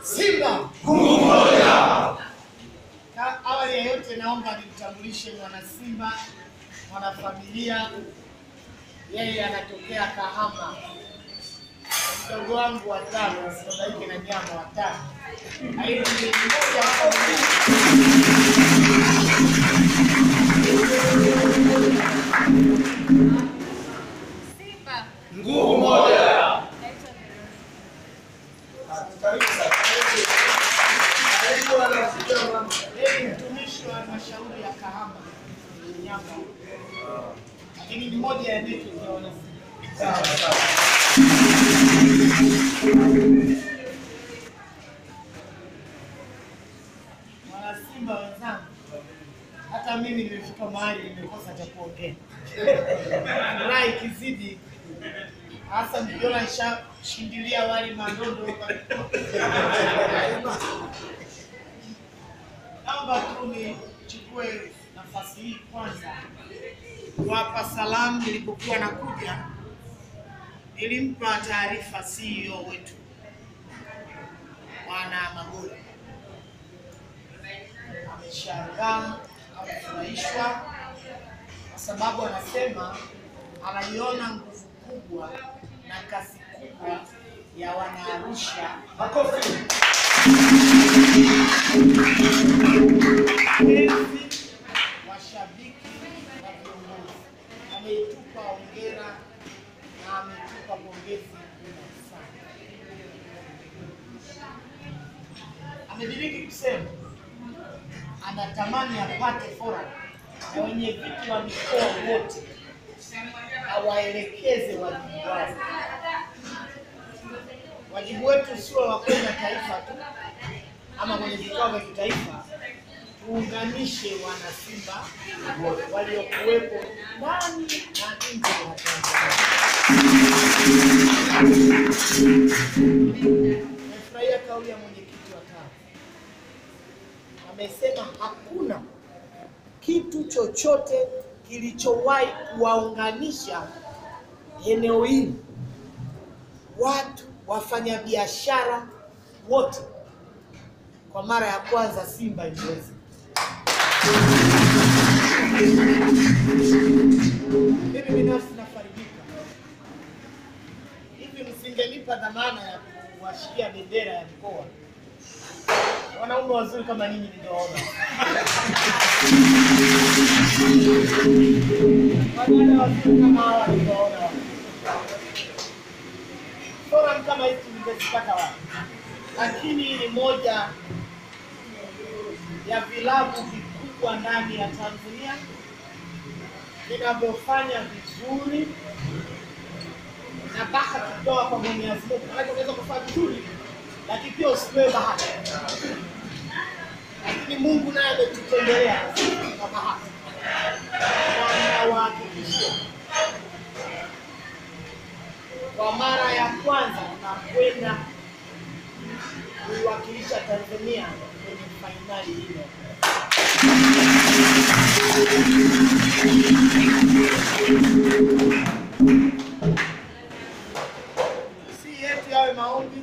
Simba. Nguvu moja. Na awali ya yote, naomba nimtambulishe mwana Simba, mwanafamilia. Yeye anatokea Kahama, mdogo wangu wa tano, sibabaike na nyama wa tano. Lakini ni mmoja wa familia. Simba. Nguvu moja. Naitwa Veronica. Karibu sana. Karibu sana. Yeye ni mtumishi wa halmashauri ya Kahama Nyamba, lakini ni moja ya network ya wana Simba. Sawa sawa. Wana Simba wenzangu, hata mimi nimefika mahali nimekosa cha kuongea. Furaha ikizidi, hasa mkiona nishashindilia wali mandondo. Naomba tu nichukue nafasi hii kwanza kuwapa salamu. Nilipokuwa nakuja, nilimpa taarifa CEO wetu Bwana Magoli ameshangaa, amefurahishwa kwa sababu anasema anaiona nguvu kubwa na kasi kubwa ya Wanaarusha, Makofi. wapenzi, washabiki na viongozi. Ameitupa hongera na ametupa pongezi kubwa sana. Amediriki kusema anatamani apate forum na wenye viti wa mikoa wote awaelekeze wajibu wao. Wajibu wetu sio wa kwenda taifa tu ama kwenye vikao vya kitaifa, tuunganishe wanasimba waliokuwepo ndani na nje ya Tanzania. Nimefurahia kauli ya mwenyekiti wa TAWA amesema hakuna kitu chochote kilichowahi kuwaunganisha eneo hili watu wafanyabiashara wote kwa mara ya kwanza Simba iliweza. Mimi binafsi nafarijika. Hivi msingenipa dhamana ya kuwashikia bendera ya mkoa, wanaume wazuri kama ninyi ningewaona. Wadada wazuri kama hawa ningewaona wapi? Forum kama hizi ningezipata wapi? Lakini ni moja ya vilabu vikubwa ndani ya Tanzania vinavyofanya vizuri na bahati kutoka kwa Mwenyezi Mungu. Maana unaweza kufanya vizuri lakini pia usipewe bahati, lakini Mungu naye ametutembelea kwa bahati, na nawahakikishia kwa mara ya kwanza tunakwenda kuiwakilisha Tanzania kwenye fainali hiyo. Si yetu yawe maombi,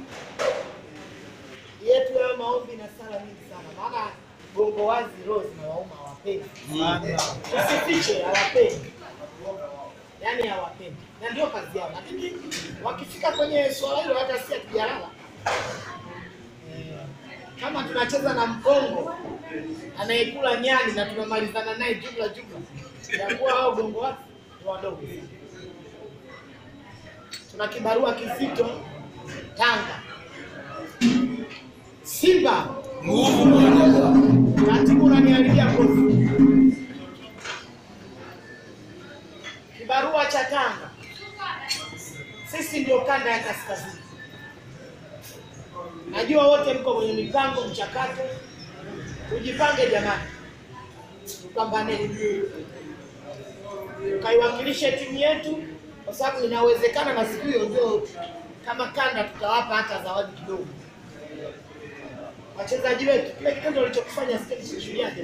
yetu yawe maombi na sala nyingi sana, maana gongo wazi roho zinawauma, hawapendi. Usifiche, hawapendi, yaani hawapendi, na ndio kazi yao, lakini wakifika kwenye swala hilo hata si hatujalala Eh, kama tunacheza na mkongo anayekula nyani na tunamalizana naye jumla jumla, yakuwa hao gongo wazi ni wadogo. Tuna kibarua kizito Tanga, Simba Nguvu moja. Katibu unaniharibia kozi. Kibarua cha Tanga, sisi ndio kanda ya kaskazini. Najua wote mko kwenye mipango, mchakato. Tujipange jamani, tupambane, tukaiwakilishe timu yetu, kwa sababu inawezekana na siku hiyo ndio kama kanda tutawapa hata zawadi kidogo wachezaji wetu, kile kitendo walichokifanya sikishuhudiaje?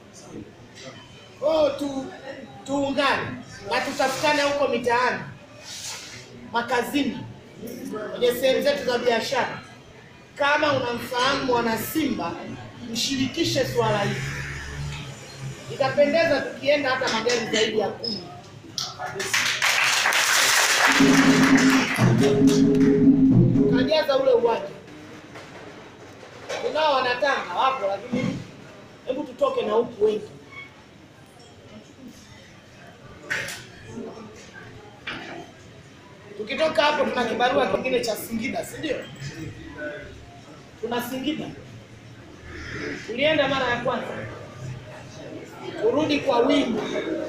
Oh, tu tuungane na tutafutane huko mitaani, makazini, kwenye sehemu zetu za biashara, kama unamfahamu mwana Simba, mshirikishe swala hili. Itapendeza tukienda hata magari zaidi ya kumi. Tukajaza ule uwanja. Tunao wanatanga wapo, lakini hebu tutoke na huku wengi. Tukitoka hapo, tuna kibarua kingine cha Singida, si ndio? Tuna Singida, tulienda mara ya kwanza, turudi kwa wingi.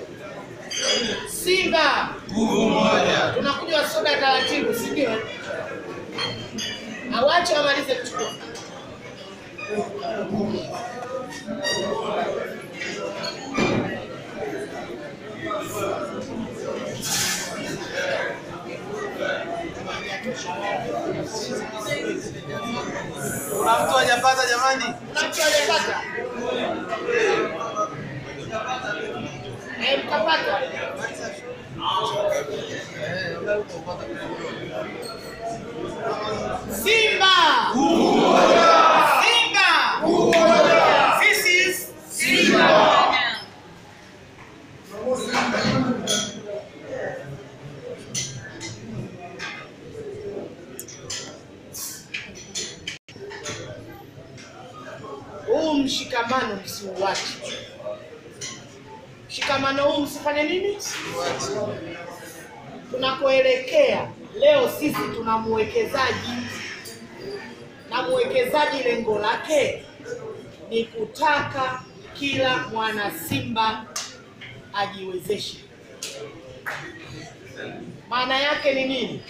Simba Nguvu moja. tunakunywa soda taratibu, si ndio? Awache wamalize kuchukua. Kuna mtu hajapata jamani? Kuna mtu aliyepata? Eh, mkapata. Simba! Simba! This is Simba! Huu mshikamano msiuache. Mshikamano huu msifanye nini? Tunakoelekea leo, sisi tuna mwekezaji na mwekezaji lengo lake ni kutaka kila mwana Simba ajiwezeshe. Maana yake ni nini?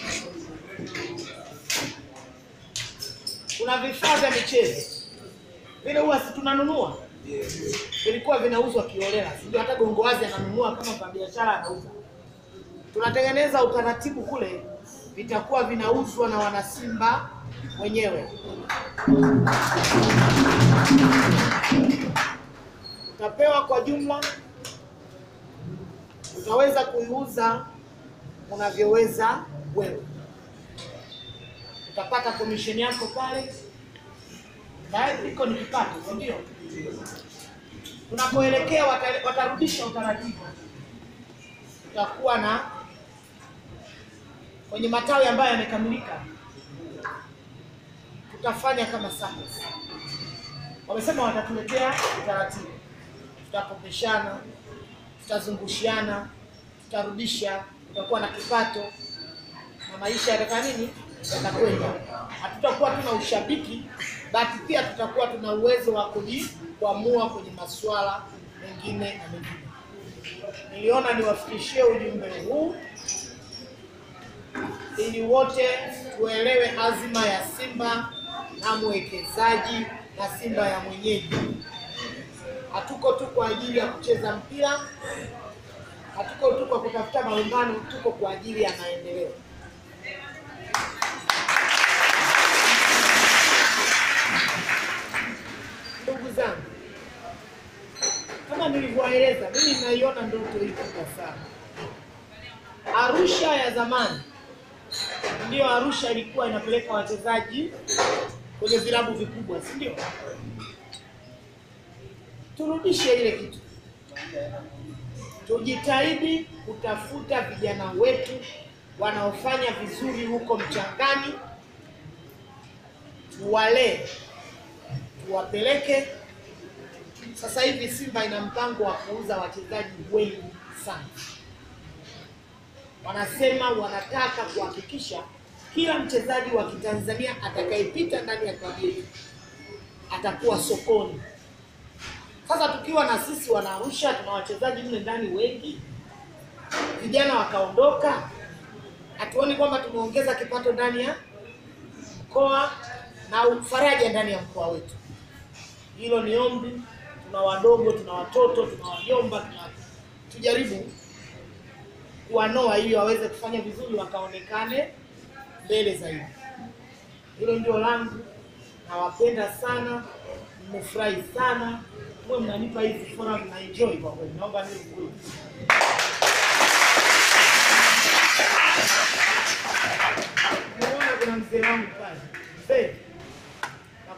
Kuna vifaa vya michezo vile huwa si tunanunua, vilikuwa vinauzwa kiolela, sijui hata Gongowazi ananunua kama kwa biashara anauza. Tunatengeneza utaratibu kule, vitakuwa vinauzwa na wanasimba wenyewe. Utapewa kwa jumla, utaweza kuiuza unavyoweza wewe, utapata komisheni yako pale na iko ni kipato, si ndio? Tunapoelekea wata- watarudisha utaratibu, tutakuwa na kwenye matawi ambayo yamekamilika, tutafanya kama SACCOS. Wamesema watatuletea utaratibu, tutakopeshana, tutazungushiana, tutarudisha, tutakuwa na kipato na maisha yatakaa nini, yatakwenda. Hatutakuwa tuna ushabiki, bali pia tutakuwa tuna uwezo wa kuji- kuamua kwenye masuala mengine na mengine. Niliona niwafikishie ujumbe huu ili wote tuelewe azima ya Simba na mwekezaji na Simba ya mwenyeji. Hatuko tu kwa ajili ya kucheza mpira, hatuko tu kwa kutafuta malumbano, tuko kwa ajili ya maendeleo. Ndugu zangu, kama nilivyoeleza, mimi naiona ndoto hii kubwa sana. Arusha ya zamani ndiyo Arusha ilikuwa inapeleka wachezaji kwenye vilabu vikubwa, si ndio? Turudishe ile kitu, tujitahidi kutafuta vijana wetu wanaofanya vizuri huko mchangani, tuwalee, tuwapeleke. Sasa hivi Simba ina mpango wa kuuza wachezaji wengi sana wanasema wanataka kuhakikisha kila mchezaji wa Kitanzania atakayepita ndani ya klabu yetu atakuwa sokoni. Sasa tukiwa na sisi wana Arusha tuna wachezaji mle ndani wengi, vijana wakaondoka, hatuoni kwamba tumeongeza kipato ndani ya mkoa na faraja ndani ya mkoa wetu. Hilo ni ombi. Tuna wadogo, tuna watoto, tuna wajomba, tuna tujaribu kuwanoa ili waweze kufanya vizuri wakaonekane mbele zaidi. Hilo ndio langu, nawapenda sana, mmefurahi sana, mwe mnanipa hizi forum na enjoy kwa kweli, naomba niwe kweli. Nimeona kuna mzee wangu pale, mzee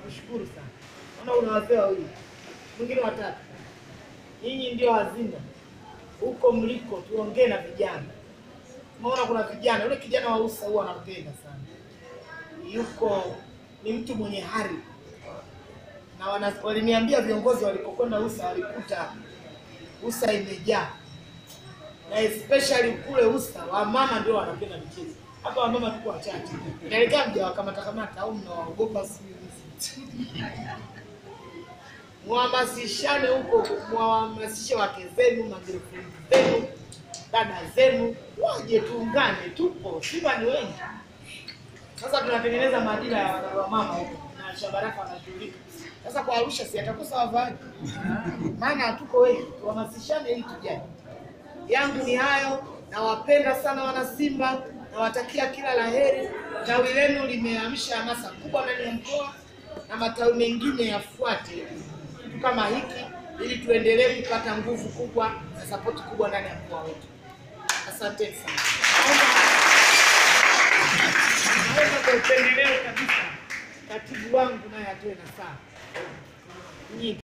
nakushukuru sana. Naona una wazee wawili, mwingine watatu. Nyinyi ndio hazina huko mliko, tuongee na vijana. Umeona kuna vijana, yule kijana wa Usa huwa anampenda sana, yuko ni mtu mwenye hari na wana, waliniambia viongozi walipokwenda Usa walikuta Usa imejaa na especially kule Usa wamama ndio wanapenda michezo. Hapa wamama tuko wachache, inaelekea mja wakamata kamata au mnawaogopa sijui mhamasishane huko, mwahamasishe wake zenu, magirlfriend zenu, dada zenu, waje tuungane, tupo Simba ni wengi. Sasa tunatengeneza maadila ya wamama huko na Shabaraka wanashughulika. Sasa kwa Arusha si atakosa wavaaji, maana hatuko wengi, tuhamasishane ili tujane. Yangu ni hayo, nawapenda sana wana Simba, nawatakia kila la heri. Tawi lenu limeamsha hamasa kubwa ndani ya mkoa na matawi mengine yafuate kitu kama hiki, ili tuendelee kupata nguvu kubwa na sapoti kubwa ndani ya mkoa wetu. Asante sana. Naomba kwa upendeleo kabisa katibu wangu naye atoe na saa nyingi.